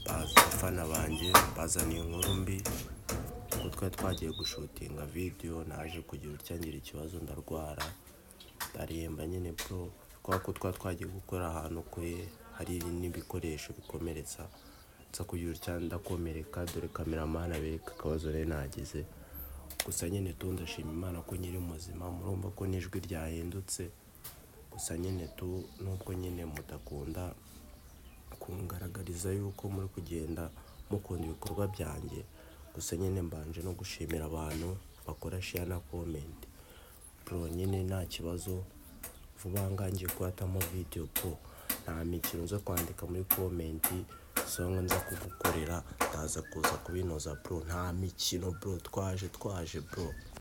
abafana banjye bazaniye inkuru mbi ko twari twagiye gushutinga video naje kugira utyangira ikibazo ndarwara ndaremba nyine bro kubera ko twari twagiye gukora ahantu kure hari n'ibikoresho bikomeretsa nza kugira utya ndakomereka dore kameramani abereka akabazo nari nagize gusa nyine tu ndashima imana ko nyiri muzima murumva ko n'ijwi ryahindutse gusa nyine tu nubwo nyine mudakunda kungaragariza yuko muri kugenda mukunda ibikorwa byanjye gusa nyine mbanje no gushimira abantu bakora share na comment bro nyine nta kibazo vuba aha ngaha ngiye kuhatamo video bro nta mikino nza kwandika muri comment songa nza kugukorera ndaza kuza kubinoza bro nta mikino bro twaje twaje bro